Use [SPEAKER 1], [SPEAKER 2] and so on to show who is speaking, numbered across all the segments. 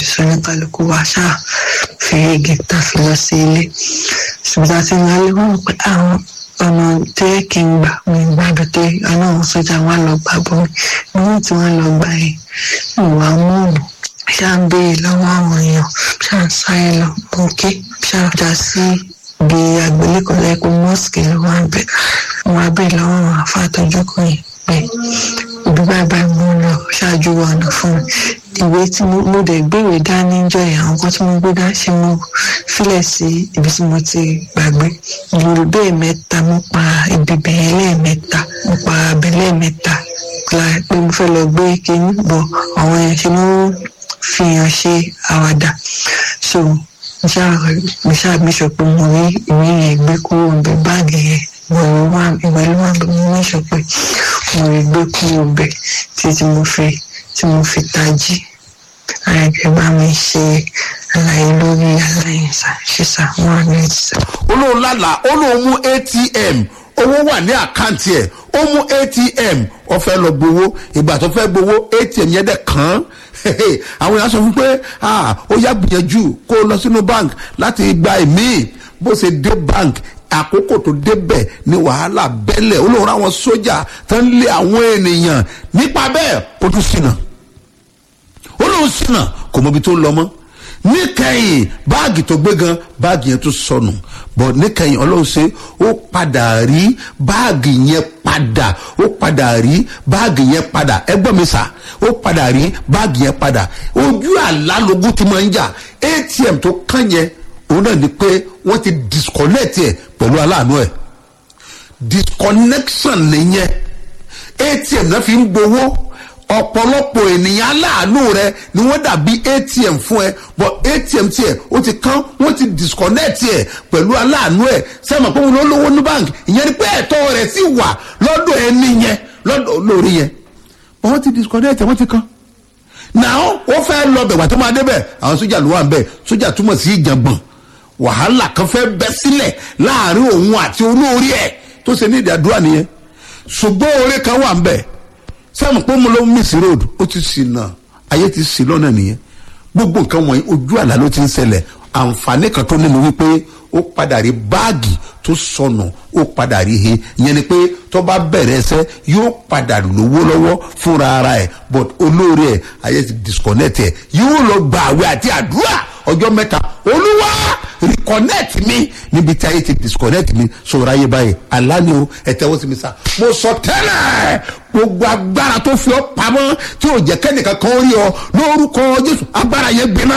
[SPEAKER 1] jáde sórí kálukú wa ṣáà fi igi tá fi lọ sí ilé ṣùgbọ́n àti ní alẹ́ wọn pé àwọn ọ̀nà tó yẹ kí n gbà mi gbàdúrà tó àná àwọn sójà wọn lọ gbà bọ́ mi níwọ̀n tí wọ́n lọ gbà yẹn ìwà mọ́ọ̀nù ṣáà ń béèrè lọ́wọ́ àwọn èèyàn ṣáà ń sáré lọ bókè ṣáà já sí ibi àgbélẹ̀kọ̀ lẹ́kọ̀ọ́ mọ́sìkì ló wà ń bẹ̀ wọn á béèrè lọ́wọ́ àwọn afáàtọ́jú kan yìí pé ibi báyìí báyìí mo ń lọ ṣáájú ọ̀nà fún mi ìwé tí mo dẹ̀ gbéwèé dání jọ yẹn àwọn kan tí mo gbé dá ṣe mo filẹ̀ sí ibi tí mo ti gbàgbé ìlú bẹ́ẹ̀ mẹ́ta mo pa ibi bẹ̀yẹn lẹ́ẹ̀mẹ́ta mo pa abẹ lẹ́ẹ̀mẹ́ta pé mo fẹ́ lọ gbé kínní bọ̀ àwọn yẹn ṣe ló fi hàn ṣe àwàdà so mo ṣáà mi sọ pé mo rí ìwé yẹn gbé kúrò níbi báàgì yẹn ìwé ló wà bí mo ní sọ pé mo rí gbé kúrò bẹ̀ títí mo fi tí mo fi tají àyẹ̀kẹ́ bá mi ṣe àlàyé lórí aláìsà ṣíṣà wọn àmì ìṣà.
[SPEAKER 2] olóhùn lálà olóhùn mú atm owó wà ní àkáǹtì ẹ̀ ó mú atm ó fẹ́ lọ gbowó ìgbà tó fẹ́ gbowó atm yẹn dẹ̀ kàn án àwọn èèyàn sọ fún pé ó yá gbìyànjú kó lọ sínú bank láti gba ìmíì bó ṣe dé bank àkókò tó débẹ̀ ní wàhálà bẹ́lẹ̀ olóhùn àwọn sójà tó ń lé àwọn ènìyàn nípa bẹ́ẹ̀ ó tún ṣìnà olóhùn ṣìnà kò mọ ibi tó ń lọ mọ́ níkẹyìn báàgì tó gbé gan báàgì yẹn tó sọnù bọ̀ níkẹyìn ọlọ́run ṣe ó padà rí báàgì yẹn padà ó padà rí báàgì yẹn padà ẹgbọ́n mi sà ó padà rí báàgì yẹn padà ojú àlá lógún ti máa ń jà atm tó kàn yẹn òun náà ni pé wọ́n ti disconnect ẹ̀ pẹ̀lú aláàánú ẹ̀ disconnection nìyẹn atm náà fi ń gbowó ọ̀pọ̀lọpọ̀ ènìyàn aláàánú rẹ ni wọ́n dàbí atm fún ẹ but atm tiẹ̀ ó ti kán wọ́n ti disconnect ẹ̀ pẹ̀lú aláàánú ẹ̀ sẹ́mi pé wọ́n lówó ní bank ìyẹn ni pé ẹ̀tọ́ rẹ̀ sì wà lọ́dọ̀ ẹni yẹn lọ́dọ̀ lórí yẹn wọ́n ti disconnect ẹ̀ wọ́n ti kán now wọ́n fẹ́ lọ bẹ̀ wà tó máa débẹ̀ àwọn sójà ló wà ń bẹ̀ sójà túmọ̀ sí ìjàngbọ̀n wàhálà kan fẹ́ bẹ́ sílẹ̀ láàrin òun àti olórí ẹ̀ tó ṣe ní ìdádúrà nìyẹn ṣùgbọ́n oore kan wà ń bẹ̀ sẹ́mu pé mo ló ń miss road ó ti sì nà ayé ti sì lọ́nà nìyẹn gbogbo nǹkan wọ̀nyí ojú àlá ló ti ń ṣẹlẹ̀ àǹfààní kan tó nínú wípé ó padà rí báàgì tó sọnù ó padà rí he ìyẹn ni pé tó bá bẹ̀rẹ̀ ẹsẹ̀ yóò padà lówó lọ́wọ́ fúnra ara ẹ̀ but olóore ẹ̀ ayé ti disconnect ẹ̀ yóò lọ gba àwẹ̀ àti àdúrà ọjọ́ mẹ́ta olúwa reconnect mi níbi tí ayé ti disconnect mi sọ̀rọ̀ ayé báyìí aláni o ẹ tẹ́wọ́ sí mi sá mo sọ tẹ́lẹ̀ gbogbo agbára tó fi ọ́ pamọ́ tí ò jẹ́ kẹ́nìkan kan rí ọ lórúkọ jésù agbára yẹn gbiná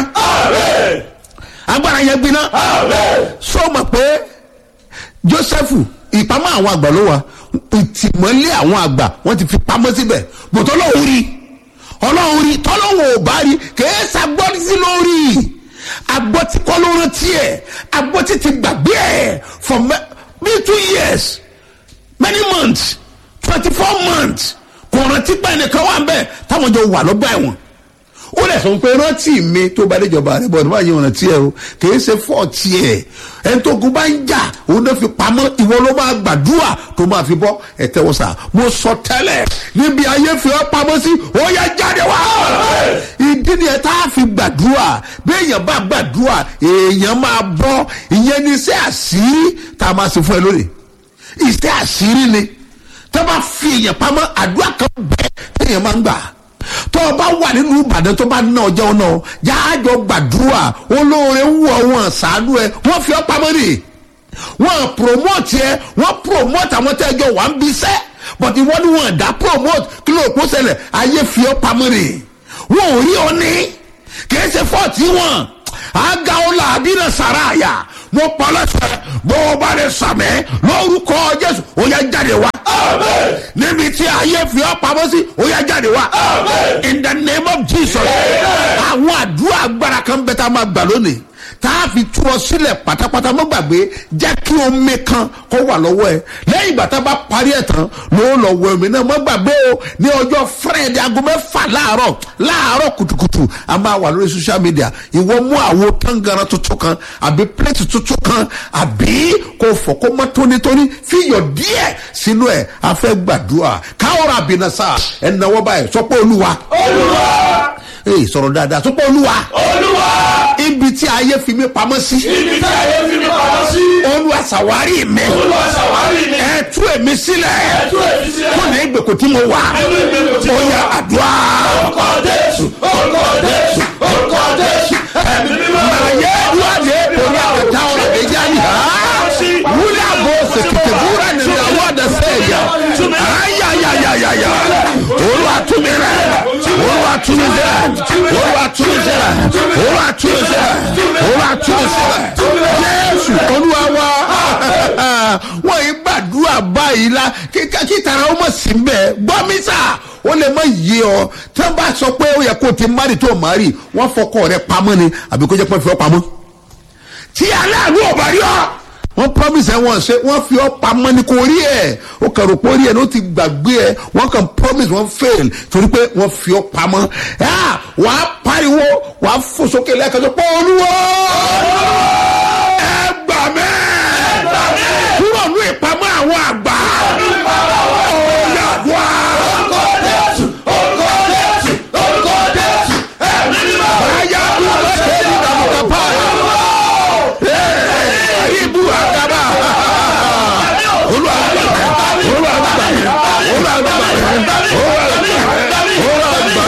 [SPEAKER 2] agbára yẹn gbiná sọ ma pé joseph ìpamọ́ àwọn àgbà ló wà ìtìmọ́lé àwọn àgbà wọ́n ti fi pamọ́ síbẹ̀ bòtọ́ lọ́wọ́ rí ọlọ́run rí tọ́lọ́wọ́ ò bá rí kèé sagbọ́n sí lórí agbọ́tí kọ́ ló rántí ẹ̀ agbọ́tí ti gbàgbé ẹ̀ for me two years many months twenty four months kò rántí pé ẹnìkan wà bẹ́ẹ̀ táwọn jọ wà lọ́gbà ẹ̀wọ̀n ó lè sọ pé rántí mi tó bá déjọba rẹ bọ̀ nígbà yẹn rántí ẹ o kì í ṣe fọ́ọ̀tì ẹ̀ ẹni tó gun bá ń jà òun náà fi pamọ́ ìwọ ló máa gbàdúrà tó máa fi bọ́ ẹ tẹ́wọ́ sà mo sọ tẹ́lẹ̀ níbi ayé fi ọ́ pamọ́ sí ó yẹ jáde wá ìdí ni ẹ tá a fi gbàdúrà bí èèyàn bá gbàdúrà èèyàn máa bọ́ ìyẹn ní iṣẹ́ àṣírí tá a máa ṣe fún ẹ lónìí iṣẹ́ àṣírí ni tó bá fi èèyàn pamọ́ àdúrà kan bẹ́ẹ̀ téèyàn máa ń gbà tó o bá wà nínú ìbàdàn tó bá ná ọjọ́ náà jáàjọ gbàdúrà olóore ń wọ wọn ṣàánú ẹ wọ́n fi ọ́ pamọ́ nì wọ́n promote ẹ wọ́n promote àwọn tẹ́jọ́ wà ń bí sẹ́ but ìwọ ni wọ́n dá promote kí ló kó ṣẹlẹ̀ ayé fi ọ́ pamọ́ nì wọ́n ò rí ọ ní kì í ṣe fọ́ọ̀tì wọn aga ọlá àdínà sàráàyà mo pọ̀ lọ́sẹ̀ bó o bá lè sàmẹ́ lórúkọ jésù ó yẹ jáde wá níbi tí ayé fi ọ́ pamọ́ sí ó yẹ jáde wá in the name of jesus àwọn àdúrà agbára kan bẹ tá a máa gbà lónìí tá a fi tú ọ sílẹ̀ pátápátá mọ́ gbàgbé jẹ́ kí omi kan kó wà lọ́wọ́ ẹ lẹ́yìn ìgbà tá a bá parí ẹ̀ tán ló lọ wọ omi náà mọ́ gbàgbé o ní ọjọ́ friday aago mẹ́fà láàárọ̀ láàárọ̀ kùtùkùtù a máa wà lórí social media ìwọ mú àwo tangara tuntun kan àbí plate tuntun kan àbí kò fọ kó mọ́ tónítóní fi iyọ̀ díẹ̀ sínú ẹ̀ a fẹ́ gbàdúrà káwọ́ra bìnnà sáà ẹ̀ náwó báyìí sọ pé olúwa
[SPEAKER 3] olúwa
[SPEAKER 2] ee sọ̀rọ̀ dáadáa tó pọ̀ olúwa
[SPEAKER 3] olúwa
[SPEAKER 2] ibi tí ayé fi mí pamọ́ sí
[SPEAKER 3] ibi tí ayé fi mi pamọ́ sí
[SPEAKER 2] olúwa ṣàwárí mi
[SPEAKER 3] olúwa ṣàwárí mi
[SPEAKER 2] ẹ tú èmi sílẹ̀
[SPEAKER 3] ẹtú èmi sílẹ̀
[SPEAKER 2] kó ní ìgbèkùn tí mo wà
[SPEAKER 3] nínú ìgbèkùn tí
[SPEAKER 2] ó
[SPEAKER 3] mo
[SPEAKER 2] yá
[SPEAKER 3] wà.
[SPEAKER 2] àdúrà
[SPEAKER 3] orúkọ jésù orúkọ jésù orúkọ jésù ẹ̀mí mímọ́
[SPEAKER 2] màyé wàdé oní àkàtà ọ̀rọ̀ ẹ̀já ni ha wúlẹ̀ àbò sèkìtì búra ní ìyàwó àdàsẹ́yà ayayayayaya olúwa tú mi rẹ̀ olúwa tú mi sílẹ̀ olúwa tú mi sílẹ̀ olúwa tú mi sílẹ̀ olúwa tú mi sílẹ̀ jésù olúwa wa wọ́n yìí gbàdúrà báyìí la kí tara ó mọ̀ sí bẹ́ẹ̀ gbọ́ mi sà ó lè má yé ọ tí wọ́n bá sọ pé ó yẹ kó o ti mari tó o mari wọ́n fọkọ rẹ pamọ́ ni àbí kó jẹ́ pé wọ́n fi ọ pamọ́ tí aláàánú ọba rí ọ wọ́n promise ẹ wọ́n ṣe wọ́n fi ọ pamọ́ ní kò rí ẹ ó kàn rò pé ó rí ẹ ní ó ti gbàgbé ẹ wọ́n kàn promise wọ́n fail torí pé wọ́n fi ọ pamọ́ ẹ wà á pariwo wà á fò sókè lẹ́ẹ̀kan tó pọ̀ olúwo ẹ gbà mẹ́ kúrò ní ìpamọ́ àwọn àgbà ó yàgbọ́
[SPEAKER 3] orúkọ jésù orúkọ jésù orúkọ jésù ẹ̀mí mímọ́
[SPEAKER 2] àyà àdúrà ṣe é ní ìdàgbàsókè pààyà ibu agaba olú agbára olú agbára olú agbára olú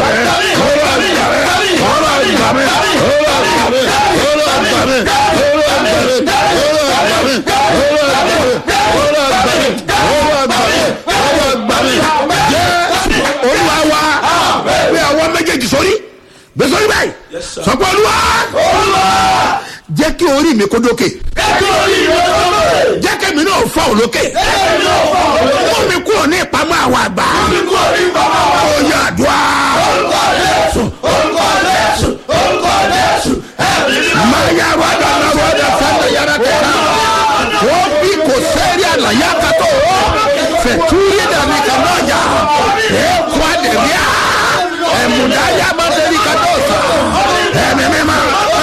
[SPEAKER 2] olúwa wa bí àwọn méjèèjì sórí gbé sórí báyìí sọ pé olúwa jẹ́ kí orí mi kó dókè
[SPEAKER 3] ẹtú orí ìwé lọ́wọ́
[SPEAKER 2] jẹ́ kẹ́mi náà fọ́ òlókè
[SPEAKER 3] ẹ̀mí náà fọ́ òwe
[SPEAKER 2] mú mi kúrò ní ìpamọ́ àwọn àgbà
[SPEAKER 3] kíkú orí bàbá wa
[SPEAKER 2] ó yà àdúrà
[SPEAKER 3] orúkọ jésù orúkọ jésù orúkọ jésù ẹ̀mí mímọ́
[SPEAKER 2] máa yà wàdà náà wàdà sẹ́ńdẹ̀ yàrá kẹta wọ́n bí kò sẹ́rí àlàyé àkàtọ̀ fẹ̀túrí dàbí kànájà èkó àdèmíà ẹ̀mùdáyà mọ́tẹ́rì kàtọ́sà ẹ̀mí mímọ́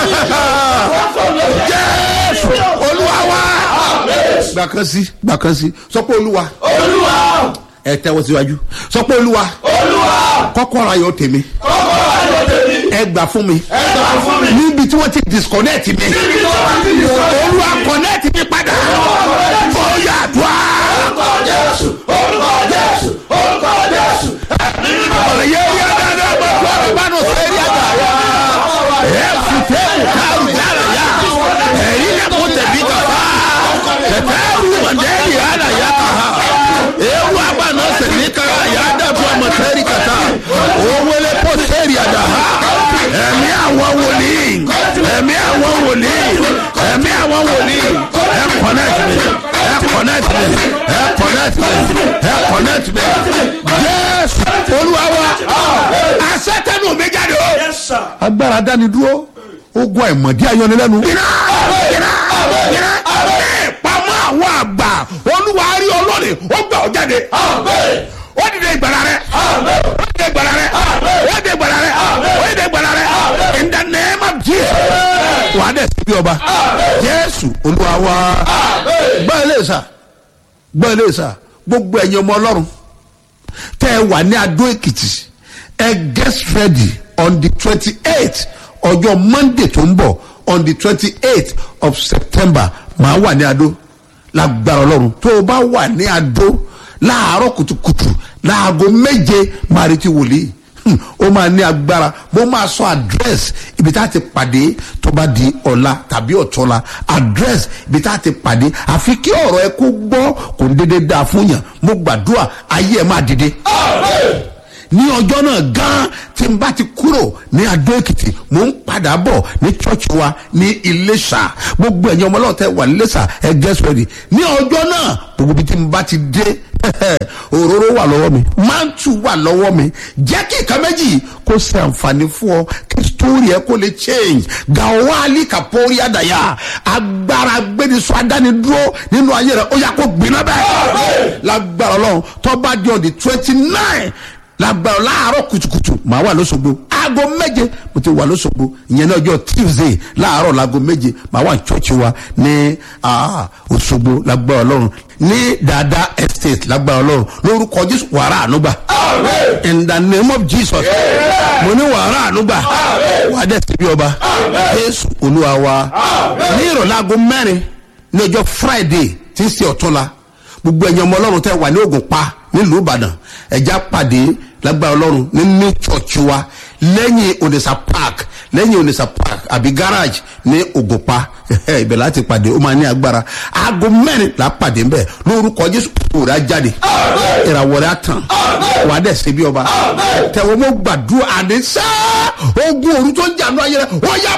[SPEAKER 2] jésù olúwa wa gbàkan sí gbàkan sí sọ pé olúwa
[SPEAKER 3] olúwa
[SPEAKER 2] ẹ tẹ́wọ́ síwájú sọ pé olúwa
[SPEAKER 3] olúwa
[SPEAKER 2] kọ́kọ́rọ́ ayọ̀ tèmi
[SPEAKER 3] kọ́kọ́ ayọ̀ tèmi
[SPEAKER 2] ẹ gbà fún mi
[SPEAKER 3] ẹ gbà fún mi
[SPEAKER 2] níbi tí wọ́n ti disconnect mi
[SPEAKER 3] níbi tó bá ti di sọ́dọ̀
[SPEAKER 2] olúwa connect mi padà ó yà dùá.
[SPEAKER 3] orúkọ jésù orúkọ jésù orúkọ jésù ẹ̀mí mímọ́
[SPEAKER 2] ọ̀yẹ́ yá dáadáa bá tó ọ̀rọ̀ bá nù sẹ́rí àgbà yá ẹ̀ fi tẹ́kù káàrù yára yá ẹ̀rí yẹ kó tẹ̀bí kàfá tẹ̀tẹ̀ ẹ̀rù mọ̀ndẹ́rì yára yá kàá ewu àgbà náà sẹ̀rí kàrà yá dàbí ọmọ sẹ́rí kàtà owólé pọ̀ sẹ́rí àdá ẹ̀mí àwọn wòlíì ẹ̀mí àwọn wòlíì ẹ̀mí àwọn wòlíì ẹ̀ connect me ẹ̀ connect me ẹ̀ connect me ẹ̀ connect me jésù olúwa wa asẹ́tẹ̀nù mi jáde o agbára dání dúró ogun àìmọ̀dí ayọnilẹ́nu. iná iná iná ẹ pamọ́ àwọn àgbà olúwa rí ọlọ́ọ̀ni ó gbà ọ́ jáde. ó dìde ìgbàlá rẹ ó dìde ìgbàlá rẹ ó dìde ìgbàlá rẹ ó dìde ìgbàlá rẹ in the name of jesus. wàá dẹ̀ sí bí ọba jésù olúwa wa gbọ́ ilé ìsà gbọ́ ilé ìsà gbogbo ẹ̀yin ọmọ ọlọ́run tẹ́ ẹ wà ní adó èkìtì ẹ get ready on the twenty eight ọjọ́ monday tó ń bọ̀ on the twenty eight of september màá wà ní adó lágbára ọlọ́run tó o bá wà ní adó láàárọ̀ kùtùkùtù láago méje máa retí wòlíì Hmm, ó máa ní agbára mo máa sọ address ibi tá a ti pàdé tó bá di ọ̀la tàbí ọ̀tọ́la address ibi tá a ti pàdé àfi kí ọ̀rọ̀ ẹ kó gbọ́ kò ń dédé dáa fún yàn mo gbàdúrà ayé ẹ máa dìde ní ọjọ́ náà gan tí n bá ti kúrò ní adó èkìtì mò ń padà bọ̀ ní church wa ní iléṣà gbogbo ẹ̀yin ọmọ ọlọ́ọ̀tẹ́ wà ní iléṣà ẹ get ready ní ọjọ́ náà gbogbo ibi tí n bá ti dé òróró wà lọ́wọ́ mi mántù wà lọ́wọ́ mi jẹ́ kí ìka méjì kó ṣe àǹfààní fún ọ kí sítórì ẹ kó lè change gawali kapori adaya agbára gbẹdisọ adánidúró nínú ayé rẹ ó yà kó gbiná bẹ́ẹ̀ lágbára ọlọ́run tó bá di on the twenty nine lágbára láàárọ̀ kùtùkùtù màá wà lóṣogbo aago méje mo ti wà lóṣogbo ìyẹn ní ọjọ́ tuesday láàárọ̀ láago méje màá wà ní church wa ní ah, òṣogbo lágbára ọlọ́run ní dada estate lágbára ọlọ́run lórúkọ jésù wàrà ànúgbà in the name of jesus mo ní wàrà ànúgbà wà á dẹ̀ síbi ọba jésù olúwa wa ní ìrọ̀lẹ́ aago mẹ́rin ní ọjọ́ friday tí ń ṣe ọ̀túnla gbogbo ẹ̀yin ọmọ ọlọ́run tẹ́ wà ní ogun pa nílùú ìbàdàn ẹ̀já pàdé lágbára ọlọ́run ní ní church wa lẹ́yìn onisa park lẹ́yìn onisa park àbí garage ní ogun pa ibẹ̀ láti pàdé ó máa ní agbára aago mẹ́rin là á pàdé ń bẹ̀ lórúkọ jésù òòrè á jáde ìràwọ̀ rẹ̀ á tàn wàá dẹ̀ ṣe bí ọba tẹ̀wọ́ mo gbàdúrà àdéṣá ogun òru tó ń jà ní ayé rẹ̀ wọ́n yá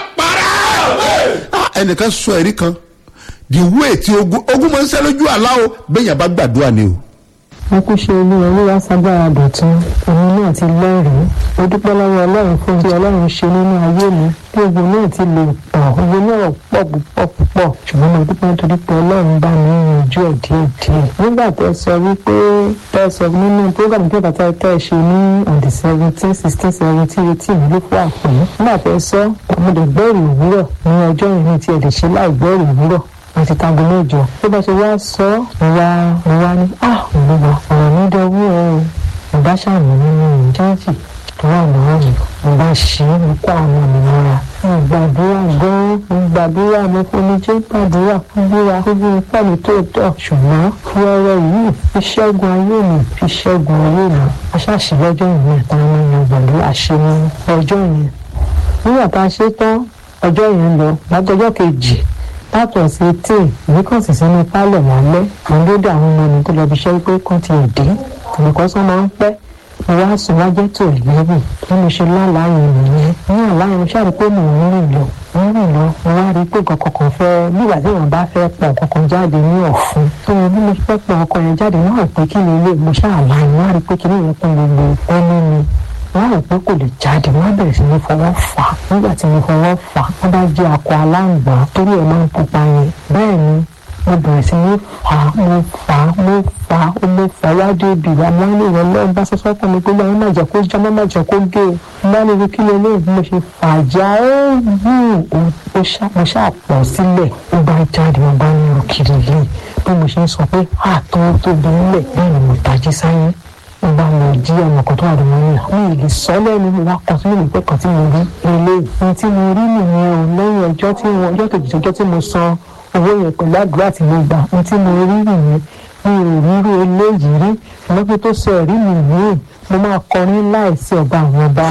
[SPEAKER 2] para ẹnìkan sọ ẹ̀rí kan the way ti ogun ogun máa ń sẹ́ lójú àlá o bẹ́ẹ̀ yẹn bá gbàdúrà ni o.
[SPEAKER 4] wọn kú ṣe olúwa olúwa ságbára dọ̀tún èmi náà ti lẹ́rìí ó dúpẹ́ lọ́wọ́ ọlọ́run fún bí ọlọ́run ṣe nínú ayé mi bí ogun náà ti lè pọ̀ ogun náà pọ̀ púpọ̀ púpọ̀ ṣùgbọ́n mo dúpẹ́ nítorí pé ọlọ́run bá mi yanjú ẹ̀ díẹ̀ díẹ̀ nígbà tẹ́ sọ wípé tẹ́ sọ nínú program tí bàtà tẹ́ ṣe ní on the seventeen sixteen seventeen eighteen ló fún àpò nígbà tẹ́ sọ mo lè gbẹ́rù òwúrọ̀ ní ọjọ́ yẹn ní tí ẹ lè ṣe láì gbẹ́rù òwúrọ̀ àti tago mẹ́jọ tó bá ṣe wá sọ mo wá mo wá ní ah olúwa ọ̀rọ̀ mi dọwọ́ ẹ o mo bá ṣàmì nínú ìjáàjì tó wà lọ́wọ́ mi mo bá ṣe é mo kó àwọn mi mọ́ra mo gbàdúrà gan-an mo gbàdúrà mo fonijé gbàdúrà fún búra fún bí ipá mi tó tọ̀ ṣùgbọ́n fi ọrẹ yìí fi ṣẹ́gun ayé mi fi ṣẹ́gun ayé mi aṣáṣì lọ́jọ́ ìwé ìta ọmọ yẹn pẹ̀lú àṣemọ ọjọ́ yẹn nígbà tá a ṣe tán ọjọ́ yẹn lọ látọjọ́ kejì látọ̀ sí tí èmi kàn sì sínú pálọ̀ lálẹ́ àwọn lóde àwọn ọmọ mi tó lọ bí iṣẹ́ pé kàn ti dé nǹkan sọ máa ń pẹ́ mo wá sùn wá jẹ́ tó ìlẹ́rù bí mo ṣe lálàáyé nìyẹn ní àláyé mo ṣáà rí pé mò ń rìn lọ mo ń rìn lọ mo wá rí pé nǹkan kankan fẹ́ nígbà tí èèyàn bá fẹ́ pọ̀ kankan jáde ní ọ̀fun tó mo bí mo fẹ́ pọ̀ ọkọ yẹn jáde mo rò pé kí ni ilé mo ṣáà láyé mo wá rí pé kí ni ìyẹn kún gbogbo ẹnu mi wọ́n rò pé kò lè jáde wọ́n bẹ̀rẹ̀ sí ní fọwọ́ fà á nígbà tí mo fọwọ́ fà á wọ́n bá jẹ́ akọ aláǹgbá torí ẹ̀ máa ń pupa yẹn bẹ́ẹ̀ ni mo bẹ̀rẹ̀ sí ní fà á mo fà á mo fà á mo fà á wájú ibi ìwà máa ń lè rẹ lọ́wọ́ bá sọ́sọ́ fún mi pé báyìí má jẹ́ kó já má má jẹ́ kó gé o bá lè rí kí lè lè bí mo ṣe fà á já ó wù ó mo ṣáà pọ̀ sílẹ̀ ó bá jáde mo bá ní òkìrì yìí bí mo ṣe ń sọ pé àtọ́ tóbi nílẹ̀ bẹ́ẹ̀ ni mo tají sáyé mo bá lọ jí ọmọ kan tó wà lómo ní àwọn èlé sọ lẹ́nu mi wá kan tí mo lè pẹ́ kan tí mo rí ilé ohun tí mo rí nìyẹn o lẹ́yìn ọjọ́ tí mo ọjọ́ kejì ọjọ́ tí mo san owó yẹn pẹ̀lú àdúrà tí mo gbà ohun tí mo rí nìyẹn mi ò rírú eléyìí rí lọ́pẹ́ tó sọ ẹ̀rí mi yìí mo máa kọrin láìsí ọba àwọn ọba.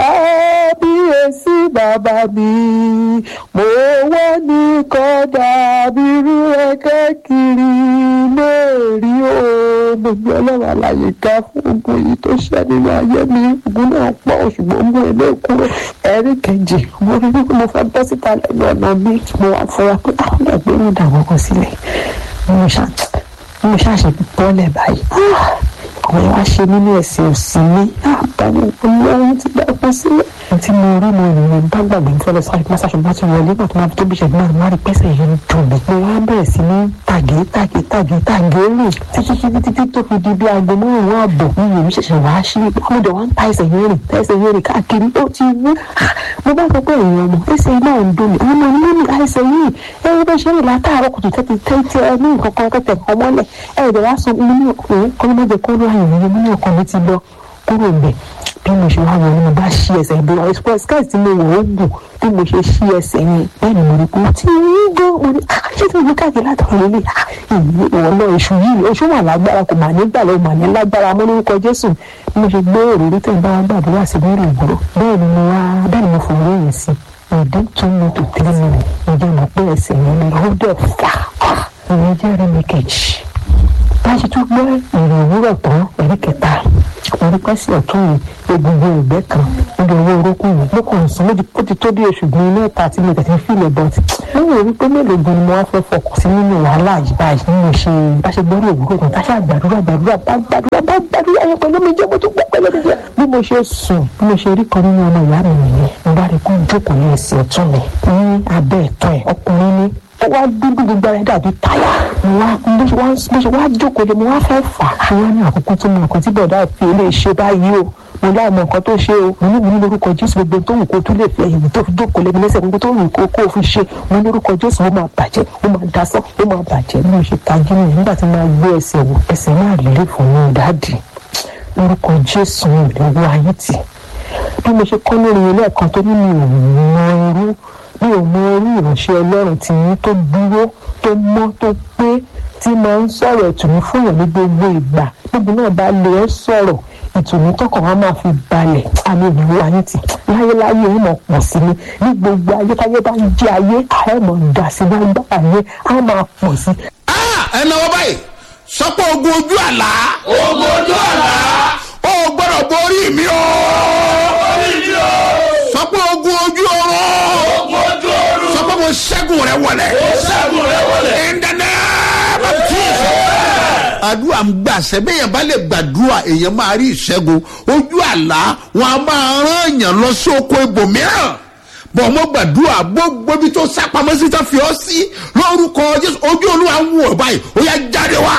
[SPEAKER 4] kábíyèsí bàbá mi mo wọ́n ní kọ́dà bírú ẹ̀kẹ́ kiri lórí o gbogbo ọlọ́run àlàyé ká fún ogun yìí tó ṣẹ́ nínú ayé mi ogun náà pọ̀ ṣùgbọ́n ogun ilé kúrò ẹ̀rí kejì mo rí wípé mo fẹ́ bọ́ síta lẹ́nu ọ̀nà mi mo wá fọra pé àwọn ẹgbẹ́ mi dàgbọ́ kan sílẹ̀ mo ṣá mo ṣàṣe bọ́lẹ̀ báyìí àwọn ẹ̀ wá ṣe nínú ẹ̀sìn òsì mi àbámu olóhùn ti dàgbọ́ sílẹ̀ tí mo rí mo rìn bá gbàgbé ń fọlọ sáré pásásọ bá ti wọlé náà tó máa fi tóbi ṣẹ̀dá náà má rí pẹ́sẹ̀ yẹn ń dùn mí. mo wá bẹ̀rẹ̀ sí ní tàgé tàgé tàgé tàgé rìn títí títí títí tó fi di bí aago márùn-ún ààbọ̀ mi yèmí ṣẹ̀ṣẹ̀ wá sí i mo dẹ̀ wá ń ta ẹsẹ̀ yẹn rìn ta ẹsẹ̀ yẹn rìn káàkiri ó ti wú. mo bá sọ pé èèyàn ọmọ ẹsẹ̀ náà ń dùn mí àwọn ọmọ mi ní àìsàn yìí ẹ ẹ bẹ́ẹ̀ ṣe rìn látàárọ̀ kùtù tẹ́tí tẹ́tí ẹ ní nǹkan kan kẹ́tẹ̀ ọmọlẹ̀ ẹ ẹ̀ dẹ̀ wá sọ mo ní ọkùnrin kọ́lọ́mọdé kọ́lọ́ àyẹ̀wò mo ní ọkàn mi ti lọ kúrò ń bẹ̀ bí mo ṣe wá wọ ni mo bá ṣí ẹsẹ̀ ìbò express skirt tí mo wọ̀ ó gùn bí mo ṣe ṣí ẹsẹ̀ yẹn bẹ́ẹ̀ ni mo rí pé ó ti ń gbọ́ mo ní ṣé tí mo gbé káàkiri látọ̀rọ̀ lélẹ̀ ìwọ náà èṣù yìí èṣù wà lágbára kò mà ní gbà lọ mà ní lágbára mo lórúkọ jésù bí mo ṣe gbé òròrí tẹ̀ ń bá wa gbàdúrà sí lórí ìgboro bẹ́ẹ̀ ni mo wá bẹ́ẹ̀ ni mo fòrò yẹn sí ìdí tún mo tò tẹ́lẹ̀ mi ìjọ mọ̀ pé ẹsẹ̀ yẹn ló dẹ̀ fà ìyẹn jẹ́ rẹ̀ mi kejì bá a ṣe tún gbọ́ ìrìn òwúrọ̀ tán ẹ̀rí kẹta orí pẹ́sì ọ̀tún yìí egungun ẹ̀gbẹ́ kan níbi owó orókùn yìí ló kàn sún méjì ó ti tó bí oṣù gbin mẹ́ta tí mo tẹ̀sí fílẹ̀ bọ́ọ̀tì lẹ́yìn orí pé mélòó gan ni mo wá fẹ́ fọkàn sí nínú wàhálà yìí báyìí nínú ṣe bá ṣe gbọ́rí òwúrọ̀ kan tá ṣe àgbàdúrà gbàdúrà bá gbàdúrà bá gbàdúrà yẹn pẹ̀lú mi jẹ́ mo tún gbọ́ pẹ̀lú mi jẹ́ bí mo ṣe sùn bí mo ṣe rí kan nínú ọmọ ìyá mi nìyẹn mo bá rí kó jókòó ní ẹsẹ̀ ọ̀tún mi ní abẹ́ ẹ̀tọ́ ẹ̀ ọkùnrin ní ó wá dúdú gbogbo ara ẹ̀ dàbí táyà mo wá bó ṣe wá bó ṣe wá jókòó lé mo wá fẹ́ fà á mo wá ní àkókò tó mọ nǹkan tí bọ̀dá fi lè ṣe báyìí o mo láì mọ nǹkan tó ṣe o mo ní mo ní lórúkọ jésù gbogbo tó wù kó tún lè fi ẹ̀yìn tó fi jókòó lé mi lẹ́sẹ̀ gbogbo tó wù kó kó o fi ṣe mo ní lórúkọ jésù ó máa bàjẹ́ ó máa dasán ó máa bàjẹ́ bí mo ṣe tají nìyẹn nígbà tí mo máa gbé ẹsẹ̀ wò ẹsẹ̀ náà lè fún mi dáàdì lórúkọ jésù mi ò lè wọ ayé tì bí mo ṣe kọ́ lórí ilé ẹ̀kan tó ní mi ò mọ irú mi ò mọ irú ìránṣẹ́ ọlọ́run tí yín tó dúró tó mọ́ tó pé tí máa ń sọ̀rọ̀ ìtùnú fún èèyàn ní gbogbo ìgbà gbogbo náà bá lè ẹ́ sọ̀rọ̀ ìtùnú tọkàn wa máa fi balẹ̀ àmì ìlú ayé tì láyéláyé ó mọ̀ pọ̀ sí ni ní gbogbo ayé táyé bá ń jẹ́ ayé ẹ̀ mọ̀ dà sí lágbára ayé á máa pọ̀ sí.
[SPEAKER 2] ẹ náwó báyìí sọpọ ogun ojú àlá
[SPEAKER 3] ogun ojú àlá
[SPEAKER 2] ó gbọdọ borí mi o
[SPEAKER 3] orí mi o
[SPEAKER 2] sọpọ ogun ojú ọrọ
[SPEAKER 3] ogun ojú oorun
[SPEAKER 2] sọpọ mo ṣẹgun rẹ wọlẹ
[SPEAKER 3] ṣẹ́gun rẹ wọlé.
[SPEAKER 2] in the name of Jesus. àdúrà ń gbà sẹ́bẹ̀yàn bá lè gbàdúrà èèyàn máa rí ìṣẹ́gun ojú àlá wọn a máa rán èèyàn lọ sí oko ibòmíràn bọ̀ mo gbàdúrà gbogbo ibi tó sápamọ́ sí tó fi ọ́ sí lórúkọ jésù ojú olúwa ń wò báyìí ó yá jáde wá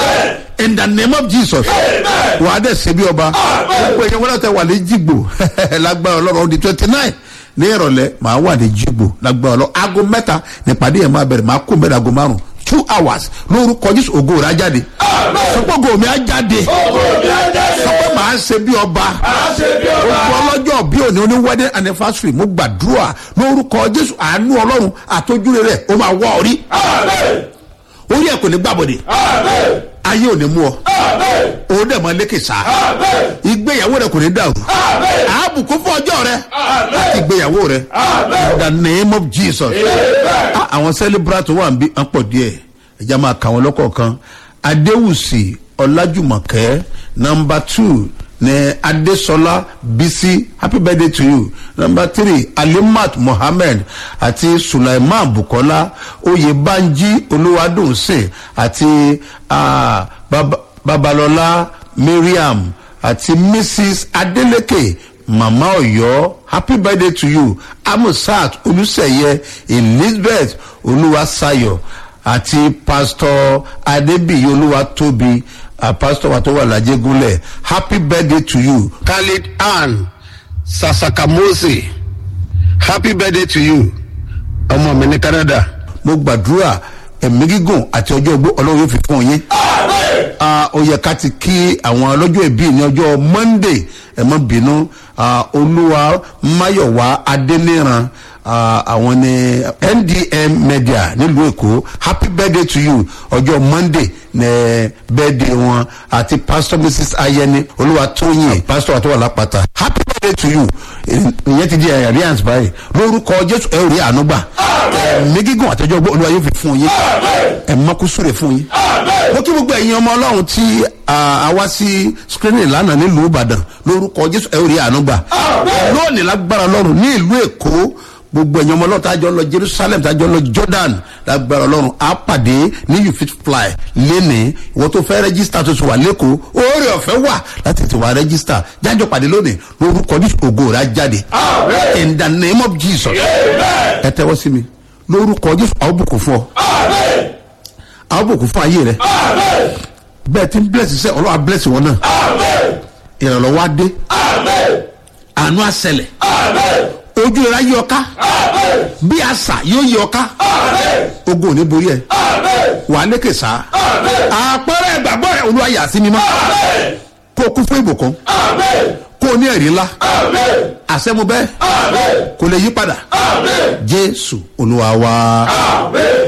[SPEAKER 2] in the name of jesus wà á dẹ̀ ṣe bí ọba gbogbo èèyàn wọn náà tẹ wà ní jìgbò lágbára ọlọ́run ọdún twenty nine ní ìrọ̀lẹ́ màá wà ní jìgbò lágbára ọlọ́run aago mẹ́ta nípàdé yẹn máa bẹ̀rẹ̀ màá kó mẹ́ta aago márùn two hours lórúkọ jésù ògo rẹ̀ á jáde sọpọ́gò mi á jáde
[SPEAKER 3] ogun mi á jáde.
[SPEAKER 2] sọpọ́ màá ṣe bí ọba
[SPEAKER 3] a ṣe bí ọba.
[SPEAKER 2] gbogbo ọlọ́jọ́ bí òní oní wedding anniversary mo gbàdúrà lórúkọ jésù àánú ọlọ́run àtọ́júre rẹ̀ ó máa wọ́ orí
[SPEAKER 3] amen
[SPEAKER 2] orí ẹ̀ kò ní gbàbọ̀dé
[SPEAKER 3] amen
[SPEAKER 2] ayé ò ní mú ọ
[SPEAKER 3] amen
[SPEAKER 2] òun dẹ̀ mọ́ lékè sá
[SPEAKER 3] amen
[SPEAKER 2] ìgbéyàwó rẹ̀ kò ní dàrú
[SPEAKER 3] amen
[SPEAKER 2] àbùkù fún ọjọ́ rẹ̀
[SPEAKER 3] amen
[SPEAKER 2] àti ìgbéyàwó rẹ̀
[SPEAKER 3] amen
[SPEAKER 2] in the name of jesus
[SPEAKER 3] amen.
[SPEAKER 2] Ah, àwọn celebrant wà ń bí ń pọ̀ díẹ̀ ẹ̀já máa kà wọ́n lọ́kọ̀ọ̀kan adéwùsì ọlájùmọ̀kẹ́ nọmba two ní adéṣọlá bisi happy birthday to you nọmba three alimat mohammed àti sulaiman bukola oyèbánjí olúwadùnsìn àti ah, Baba- babalọlá mariam àti mrs adeleke mama ọyọ happy birthday to you amusat olùsẹyẹ elizabeth olúwaṣayọ àti pastor adébíyí olúwatóbi uh, pastor wa tó wà lájẹgúnlẹ happy birthday to you khalid ann sasakamose happy birthday to you ọmọ mi ní canada. mo gbàdúrà ẹ̀mí gígùn àti ọjọ́ ogbó ọlọ́run yóò fi fún yín ah, ó yẹ ká ti kí àwọn ọlọ́jọ́ ìbí ní ọjọ́ monday ẹ mọ́ bínú ah, olúwa mayowa adeniran ah, àwọn ní ndm media nílùú èkó happy birthday to you ọjọ́ monday ní birthday wọn àti pastor mrs ayẹni olúwa tóyìn pastor àti wà lápáta happy birthday to you ìyẹn ti di alliance báyìí lórúkọ jésù ẹ ò rí àánú gbà ẹ̀mí gígùn àtẹjọ́ ogbó olúwa yóò fi fún yín ẹ̀ mọ́kúsúrè fún yín mo kí gbogbo ẹ̀yin ọmọ ọlọ́run tí a wá sí screening lánàá nílùú ìbàdàn lórúkọ jésù ẹ ò rí àánú gbà lónìí lágbára ọlọ́run ní ìlú èkó gbogbo ẹ̀yin ọmọ ọlọ́run tá a jọ lọ jerusalem tá a jọ lọ jordan lágbára ọlọ́run á pàdé ní you fit fly lénìí ìwọ tó fẹ́ rẹ́gísítà tó ti wà lẹ́kọ̀ọ́ oore ọ̀fẹ́ wà láti ti wà rẹ́gísítà jájọ pàdé lónìí lórúkọ jésù ògo rẹ̀ á jáde in the name of jesus ẹ tẹ́wọ́ sí mi lórúkọ jésù àwọn bùkún fún ọ àwọn bùkún fún ayé rẹ bẹẹ tí ń bless sẹ ọlọ́wà bless wọn náà ìrànlọ́wọ́ adé àánú àṣẹlẹ̀ ojú ìra yí ọká bí àṣà yóò yí ọká ogun ò ní borí ẹ wà á lékè sá àpẹẹrẹ ìgbàgbọ́ rẹ olúwa yà sí mímọ́ kó o kún fún ìbùkún kó o ní ẹ̀rí ńlá àṣẹmu bẹ́ẹ̀ kò lè yí padà jésù olúwa wa.